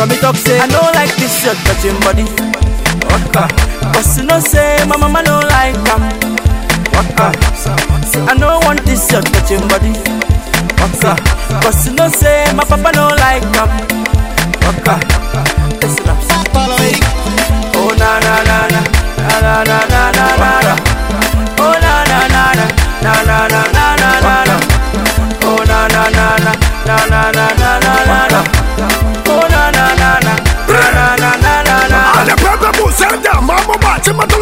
Cause me talk say I don't like this your touching body. Waka. Cause you know say my mama don't like am. Waka. Say I don't want this your touching body. Waka. Cause you know say my papa don't like am. Waka. Listen up. Oh na na na na na na na na na na na. Oh na na na na na na na na na na na. Oh na na na na na na na na na na na. Oh na na na na na na na na na na. Ale pepe musenda, mambo bate matula